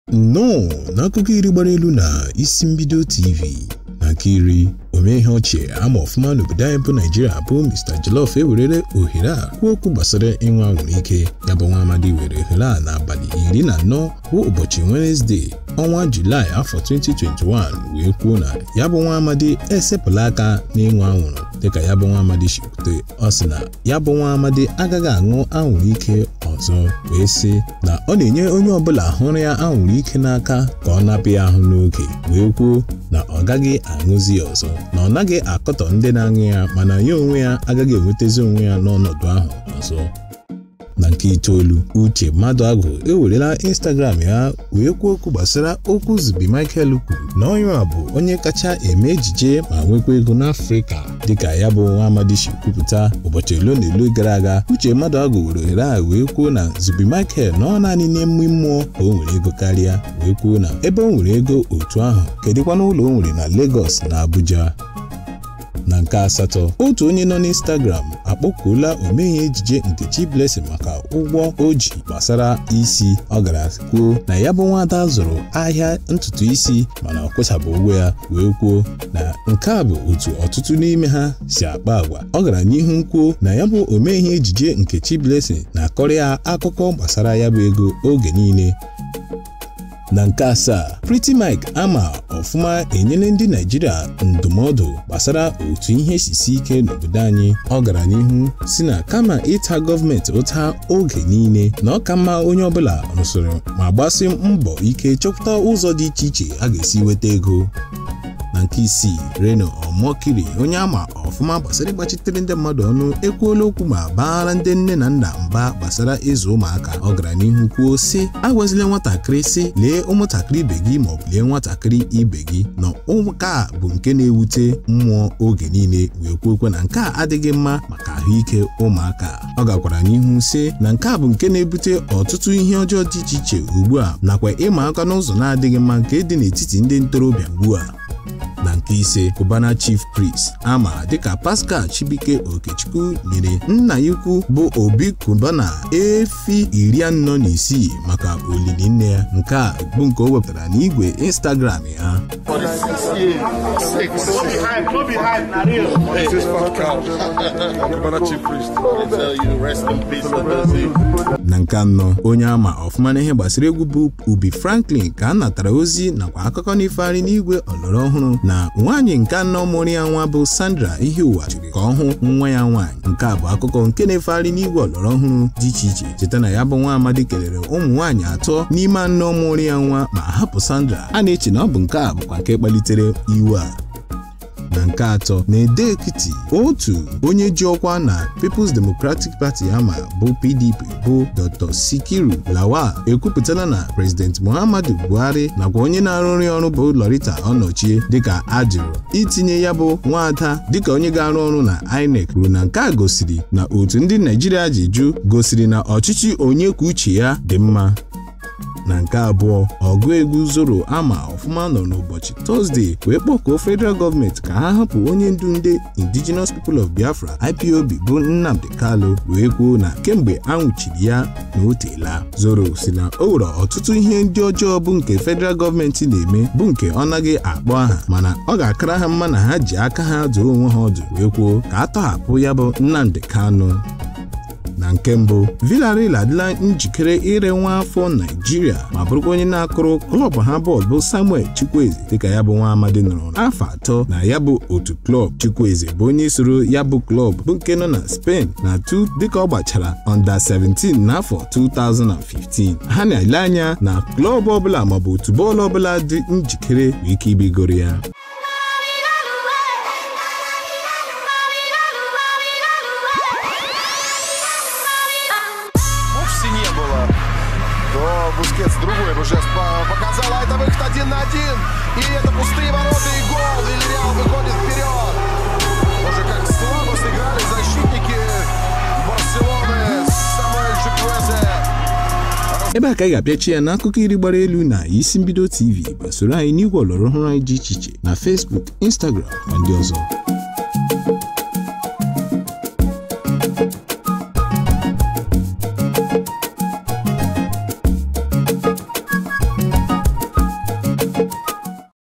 nnọọ n'akụkọ iri gbara elu na isi mbido tv na nkiri omee ihe ochie ama ọfụma n'obodo anyị bụ naijiria bụ mr jollof ewerere ohere a kwuo okwu gbasara ịnwe anwụrụ ike ya bụ nwa amadi were ohere a n'abalị iri na anọ bụ ụbọchị wenezdee ọnwa julaị afọ 2021 wee kwuo na ya bụ nwa amadi esepụla aka n'ịnwe anwụrụ dịka ya bụ nwa amadi si kwute ọ sị na ya bụ nwa amadi agaghị aṅụ anwụrụ ike ọzọ wee sị na ọ na-enye onye ọbụla hụrụ ya anwụrụ ike n'aka ka ọ napụ ya ahụ n'oge wee kwuo na ọ gaghị aṅụzi ya ọzọ na ọ naghị akọtọ ndị na-aṅụ ya mana ya onwe ya agaghị enwetazi onwe ya n'ọnọdụ ahụ ọzọ na nke itoolu uche mmadụ agụ ewerela instagram ya wee kwuo okwu gbasara okwu zubi michael kwuru na onye a bụ onye kacha eme ejije ma nwekwa ego n'afrịka dịka ya bụ nwa amadi si kwupụta ụbọchị ole na ole gara aga uche mmadụ agụ were ohere a wee kwuo na zubi michael na ọ naanị n'ime mmụọ ka o nwere ego karịa wee kwuo na ebe o nwere ego otu ahụ kedịkwana ụlọ o nwere na lagos na abuja na nke asatọ otu onye nọ n'Instagram akpọkuola omeghe ejije Nkechi Blessing maka ụgwọ o ji gbasara isi ọ gara kwuo na ya bụ nwada zụrụ ahịa ntutu isi mana ọ kwụchabụ ụgwọ ya wee kwuo na nke a bụ otu ọtụtụ n'ime ha si akpa agwa ọ gara n'ihu kwuo na ya bụ omeghe ejije Nkechi Blessing na-akọrọ ya akụkọ gbasara ya bụ ego oge niile na nke asaa Pretty Mike ama ọfụma enyela ndị Naijiria ndụmọdụ gbasara otu ihe sisi ike n'obodo anyị ọ gara n'ihu si na kama ịta gọọmenti ụta oge niile na ọ ka mma onye ọbụla rụsoro ma gbasi mbọ ike chọpụta ụzọ dị iche iche a ga-esi weta ego na nke isii Reno Omokiri onye ama ọfụma gbasara ịgbachitere ndị mmadụ ọnụ ekwuola okwu ma baara ndị nne na nna mba gbasara ịzụ ụmụaka ọ gara n'ihu kwuo sị agwazila nwatakịrị sị lee ụmụntakịrị ibe gị maọbụ lee nwatakịrị ibe gị na ụka a bụ nke na-ewute mmụọ oge niile wee kwuokwe na nke a adịghị mma maka ahụike ụmụaka ọ gakwara n'ihu sị na nke a bụ nke na-ebute ọtụtụ ihe ọjọọ dị iche iche ugbu a nakwa ịma aka n'ụzọ na-adịghị mma nke dị n'etiti ndị ntorobịa ugbu a na nke ise Cubana Chief Priest ama dịka Pascal Chibike Okechukwu nyere nna ya ukwu bụ Obi Cubana efi iri anọ na isii maka olili nne ya nke a bụ nke o wepụtara n'igwe Instagram ya na nke anọ onye ama ọfụma n'ihe gbasara egwu bụ Ubi Franklin ka a natara ozi nakwa akụkọ n'ifearị n'igwe ọlọrọ ọhụrụ na nwaanyị nke anọ mụrụ ya nwa bụ Sandra Ihiụwa chiri ka ọ hụ nwa ya nwaanyị nke a bụ akụkọ nke na-efegharị n'igwe ọlọrọ ọhụrụ dị iche iche cheta na ya bụ nwa amadi kelere ụmụ nwaanyị atọ n'ime anọ mụrụ ya nwa ma hapụ Sandra a na-eche na ọ bụ nke a bụkwa nke kpalitere iwe a na nke atọ na-ede ekiti otu onye ji ọkwa na People's Democratic Party ama bụ PDP bụ Dr. Sikiru Lawal ekwupụtala na President Muhammadu Buhari nakwa onye na-arụrụ ọrụ bụ Lorita Ọnọchie dịka ajụrụ itinye ya bụ nwaada dịka onye ga-arụ ọrụ na INEC kwuru na nke a gosiri na otu ndị Naijiria ji jụ gosiri na ọchịchị onye kwuo uche ya dị mma na nke abụọ ọgụ egwu zoro ama ọfụma nọ n'ụbọchị tọzdee wee kpọkuo federal gọọmenti ka ha hapụ onye ndu ndị indigenous people of biafra ipob bụ nnamdi kalu wee kwuo na kemgbe a nwụchiri ya na o teela zoro si na o nwere ọtụtụ ihe ndị ọjọọ bụ nke federal gọọmenti na-eme bụ nke ọ naghị akpọ aha mana ọ ga-akara ha mma na ha ji aka ha doo onwe ha ọdụ wee kwuo ka a tọhapụ ya bụ nnamdi kanu na nke mbụ Villarreal adịla njikere ire nwa afọ Naijiria ma bụrụkwa onye na-akụrụ klọb ha bọọlụ bụ Samuel Chukwueze dịka ya bụ nwa amadi nọrọ afọ atọ na ya bụ otu klọb Chukwueze bụ onye soro ya bụ klọb bụ nke nọ na Spain na tu dịka ọ gbachara under 17 n'afọ 2015 ha na-ele anya na klọb ọbụla maọbụ otu bọọlụ ọbụla dị njikere nwee ike ibigoro ya Бускетс другой уже показал, а это выход один на один. И это пустые ворота и гол. Вильял выходит вперед. Уже как слабо сыграли защитники Барселоны. Самуэль Чуквезе. ebe a ka anyị ga-apịachi ya n'akụkọ iri gbara elu na isi mbido tv gbasoro anyị n'igwe ọlọrọ ọhụrụ anyị dị iche iche na Facebook Instagram na ndị ọzọ